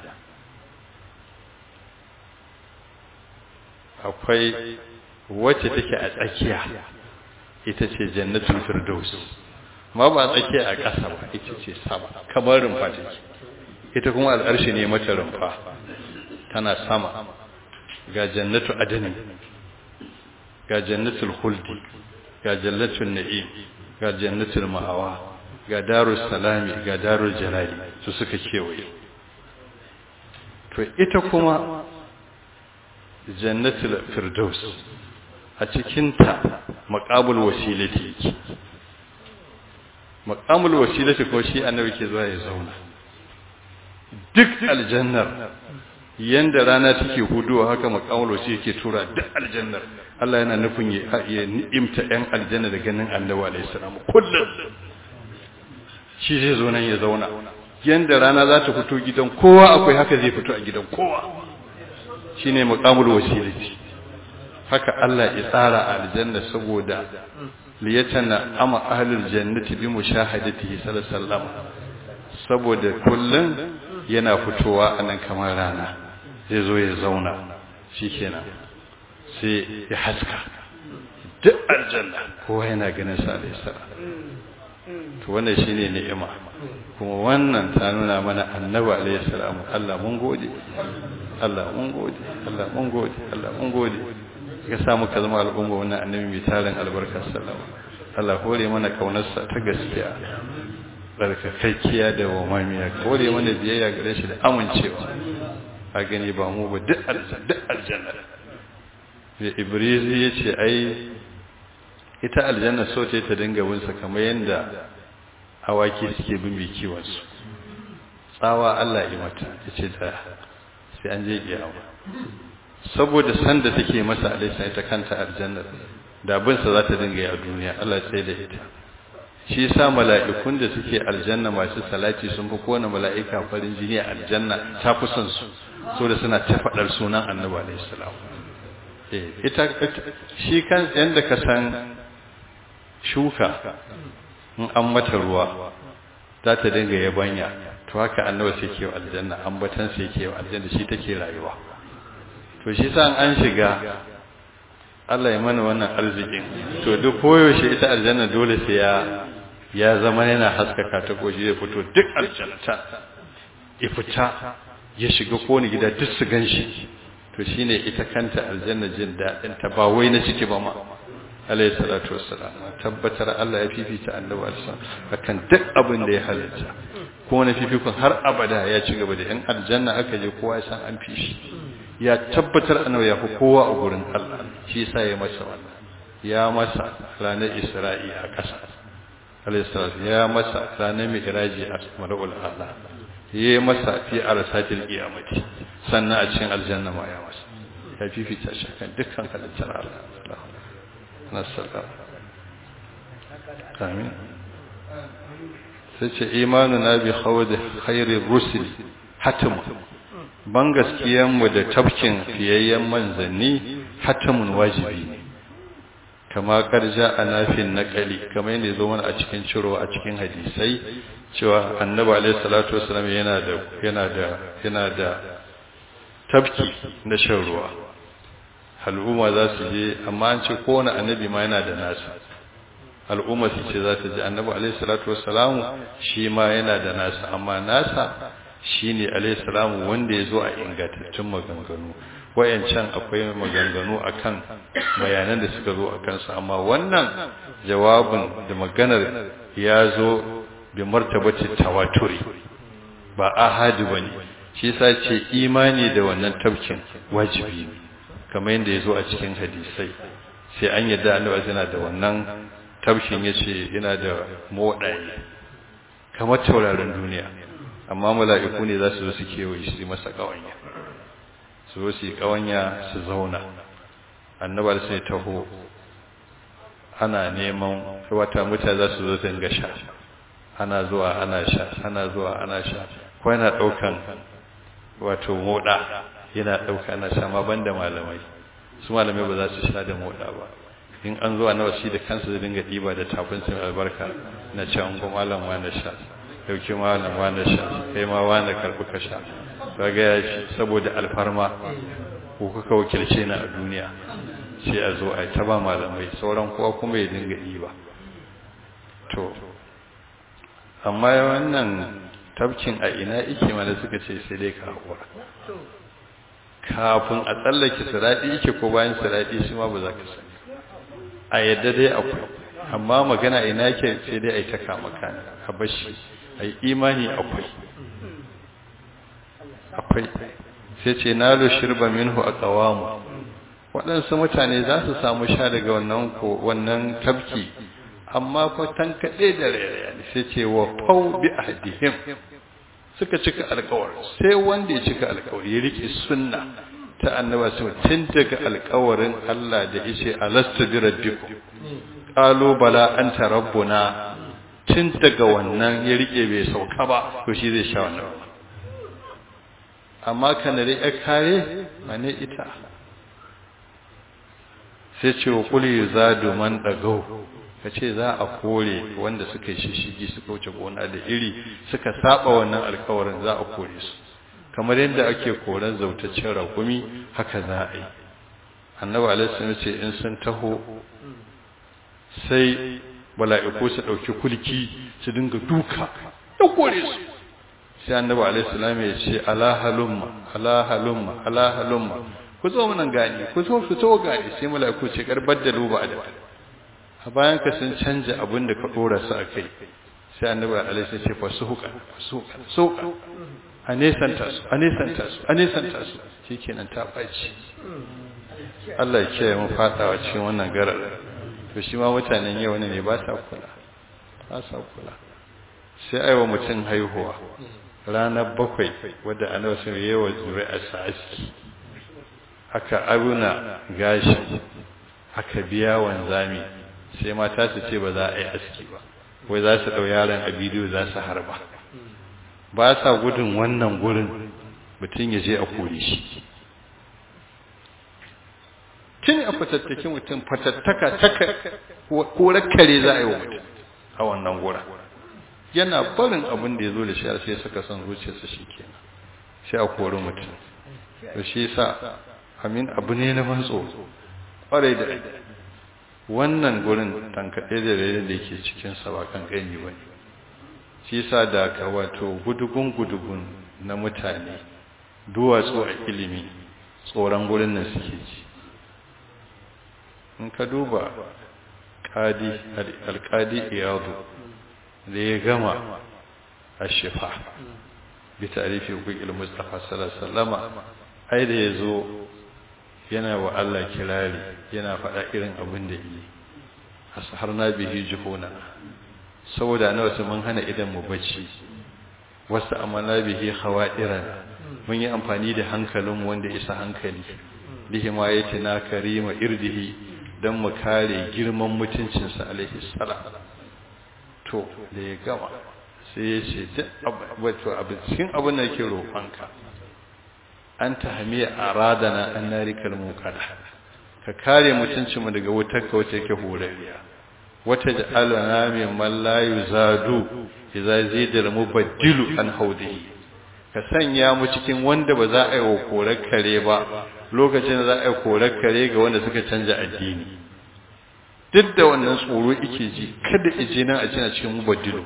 akwai wacce take a tsakiya ita ce jannatul firdaus ma ba a tsakiya a ƙasa ba ita ce sama kamar rumfa take ita kuma al'arshi ne mata rumfa tana sama ga jannatu adani ga jannatul khuldi ga jannatul na'im ga jannatul ma'awa ga darus salami ga darul jalali su suka kewaye to ita kuma jannatul firdaus a cikinta maqabul wasilati yake maqamul wasilati ko shi annabi ke zuwa ya zauna duk aljannar yanda rana take huduwa haka maqamul wasilati yake tura duk aljannar Allah yana nufin ya ni'imta ɗan aljanna da ganin annabi alaihi salam kullum shi zai zo nan ya zauna yanda rana za ta fito gidan kowa akwai haka zai fito a gidan kowa shine maqamul wasilati haka Allah ya tsara a aljanna saboda liyatana ama ahlul jannati bi mushahadatihi sallallahu alaihi wasallam saboda kullun yana fitowa anan kamar rana zai zo ya zauna shikenan sai ya haska duk aljanna kowa yana ganin sa alaihi salam to wannan shine ni'ima kuma wannan ta nuna mana annabi alaihi salamu Allah mun gode Allah mun gode Allah mun gode Allah mun gode ka sa muka zama al'umma wannan annabi mai tarin albarkar sallama Allah hore mana kaunarsa ta gaskiya barkakakkiya da wamamiya hore mana biyayya gare shi da amincewa a gani ba mu ba duk aljanna da ibrizi ya ce ai ita aljanna so ce ta dinga binsa kamar yadda awaki suke bin mai kiwonsu tsawa Allah yi mata ya ce da sai an je kiyama saboda sanda take masa alaisa ita kanta aljanna da binsa za ta dinga yi a duniya Allah sai da ita shi sa mala'ikun da suke aljanna masu salati sun fi kowane mala'ika farin jini a aljanna ta fi son su so da suna ta faɗar sunan annabi alaihi salam ita shi kan yanda ka san shuka in an mata ruwa za ta dinga yabanya to haka annabi sai ke aljanna ambatan sai ke aljanna shi take rayuwa to shi sa an shiga Allah ya mana wannan arzikin to duk koyaushe ita aljanna dole sai ya ya zama yana haskaka ta koji zai fito duk aljannata ya fita ya shiga kowane gida duk su ganshi to shine ita kanta aljanna jin daɗin ta ba wai na ciki ba ma alayhi salatu wassalam tabbatar Allah ya fifita annabi sallallahu akan duk abin da ya halitta ko na fifikun har abada ya ci gaba da yan aljanna aka je kowa san an fi shi ya tabbatar annabi ya fi kowa a gurin Allah shi yasa ya masa wannan ya masa ranar Isra'i a ƙasa alayhi salatu ya masa ranar mi'raji a mar'ul Allah ya masa fi arsatil qiyamati sannan a cikin aljanna ma ya masa ya fifita shi kan dukkan halittar Allah nasallam amin sai ce imanu na bi khawd khairir rusul hatim ban gaskiyan mu da tafkin fiyayyen manzanni hatimun wajibi ne kama karja a nafin naƙali kama yadda zo mana a cikin ciro a cikin hadisai cewa annabi alaihi salatu wasallam yana da yana da yana da tafki na shan ruwa al'umma za su je amma an ce kowane annabi ma yana da nasa al'umma su ce za ta je annabi alaihi salatu wasallam shi ma yana da nasa amma nasa shine alaihi salamu wanda ya zo a ingantattun maganganu wayancan akwai maganganu akan bayanan da suka zo a kansu amma wannan jawabin da maganar ya zo bi martabati tawaturi ba ahadi bane shi yasa ce imani da wannan tabkin wajibi ne kamar yadda ya zo a cikin hadisai sai an yadda annabi yana da wannan tabkin yace yana da modaye kamar tauraron duniya amma mala'iku ne za su zo su kewaye shi masa kawanya su zo su yi kawanya su zauna annabar sai taho ana neman wata mutane za su zo dinga sha ana zuwa ana sha ana zuwa ana sha ko yana daukan wato moda yana dauka ana sha ma banda malamai su malamai ba za su sha da moda ba in an zo annabi shi da kansa zai dinga diba da tafin sun albarka na ce an go malam wa na sha dauki malam wa na sha kai ma wa na karbi ka sha kaga ya shi saboda alfarma ko kuka wakilce na a duniya sai a zo a ta ba malamai sauran kowa kuma ya dinga diba to amma wannan tabkin a ina ike mana suka ce sai dai ka haƙura kafin a tsallake siraɗi ike ko bayan siraɗi shi ma ba za ka sani a yadda dai akwai amma magana ina ke sai dai a yi ta kama kane a bashi a yi imani akwai akwai sai ce na lo shirba minhu a kawamu waɗansu mutane za su samu sha daga wannan wannan tabki amma fa tankaɗe da rairaya sai ce wa fau bi ahdihim suka cika alkawari sai wanda ya cika alkawari ya rike sunna ta annaba su tun daga alkawarin Allah da yace alastu bi rabbikum qalu bala anta rabbuna tun daga wannan ya rike bai sauka ba to shi zai sha wannan amma kanare ya kare mane ita sai ce wa qul yuzadu man dagau ka ce za a kore wanda suka yi shishigi suka wuce gona da iri suka saba wannan alkawarin za a kore su kamar yadda ake koren zautaccen rakumi haka za a yi annabi alaihi ce in sun taho sai mala'iku su dauki kulki su dinga duka da kore su sai annabi alaihi salam ya ce ala halumma ala halumma ala halumma ku zo mun gani ku zo ku zo gani sai mala'iku ce karbar da luba da a bayan ka sun canja abin da ka dora su akai sai annabi alaihi salam ya ce fasuhuka fasuhuka suka a nesanta su a nesanta su a nesanta su shikenan ta baci Allah ya kiyaye mu fadawa cikin wannan garar to shi ma mutanen yau ne ba sa kula ba sa kula sai aiwa mutum haihuwa ranar bakwai wadda annabi sun yi wa zuri'a sa aski aka abuna gashi aka biya wanzami sai mata su ce ba za a yi aski ba wai za su ɗau yaron a bidiyo za su harba ba sa gudun wannan gurin mutum ya je a kore shi tun a fatattaki mutum fatattaka taka korar kare za a yi wa mutum a wannan gura yana barin abin da ya zo da shi sai suka son zuciyarsa shi kenan sai a kori mutum da shi sa amin abu ne na ban tsoro kwarai da wannan gurin tankaɗe da rai da yake cikinsa ba kan gani ba ne shi sa da ka wato gudugun gudugun na mutane duwatsu a ilimi tsoron gurin nan suke ji in ka duba kadi alkadi iyadu da ya gama a shifa bi tarifi hukukil mustafa sallallahu ai da ya zo yana wa Allah kirari yana faɗa irin abin da yi har na bihi juhuna saboda na wasu mun hana idan mu bacci wasu amana bihi hawairan mun yi amfani da hankalin wanda isa hankali bihi ma na karima irdihi don mu kare girman mutuncinsa alaihi salam to da ya gama sai ya ce wato abin cikin abin da ke roƙonka an ta hamiya a radana an narikar mukada ka kare mutuncinmu daga wutar ka wacce ke horariya wata da alana mai mallayu zadu idza zidal mubaddilu an haudihi ka sanya mu cikin wanda ba za a yi wa korar kare ba lokacin da za a yi korar kare ga wanda suka canja addini duk da wannan tsoro yake ji kada ije nan a cina cikin mubaddilu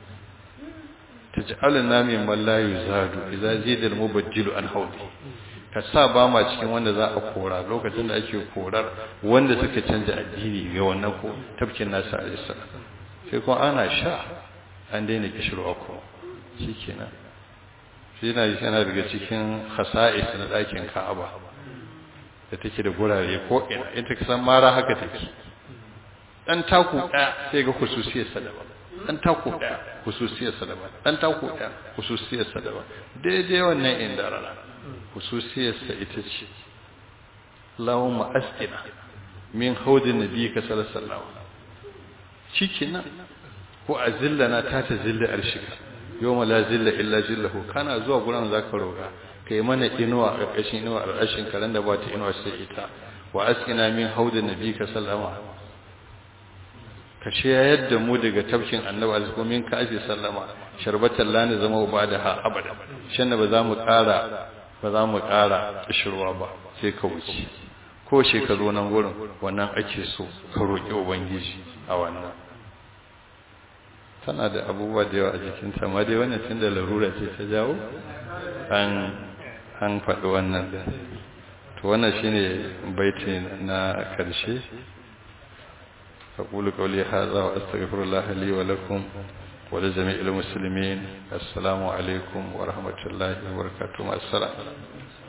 taj'aluna min mallayu zadu idza zidal mubaddilu an hawdi ka sa ba ma cikin wanda za a kora lokacin da ake korar wanda suka canja addini ga wannan ko tafkin nasu alaihi salam sai kuma ana sha an daina kishirwa ko shikenan shi yana yana daga cikin khasa'is na ɗakin Ka'aba da take da gurare ko ina ita kasan mara haka take dan taku ɗaya sai ga khususiyar sadaba dan taku ɗaya khususiyar sadaba dan taku ɗaya khususiyar sadaba daidai wannan inda rana khususiyar sa ita ce Allahumma askina min haudin nabiyika sallallahu alaihi wasallam shikenan ko azillana ta ta zilla arshika yawma la zilla illa zillahu kana zuwa gurin zaka roga kai mana inuwa a ƙarƙashin inuwa a ƙarshen karen da ba ta inuwa sai ita wa askina min haudin nabiyika sallama ka shayar da mu daga tafkin annabi azko min ka afi sallama sharbatan la ne zama ba da ha abada shan ba za mu ƙara ba za mu ƙara kishirwa ba sai ka wuce ko shekaru nan gurin wannan ake so ka roƙi ubangiji a wannan tana da abubuwa da yawa a jikinta amma dai wannan tun da larura ce ta jawo an an faɗi wannan da to wannan shine baiti na karshe أقول قولي هذا وأستغفر الله لي ولكم ولجميع المسلمين السلام عليكم ورحمة الله وبركاته السلام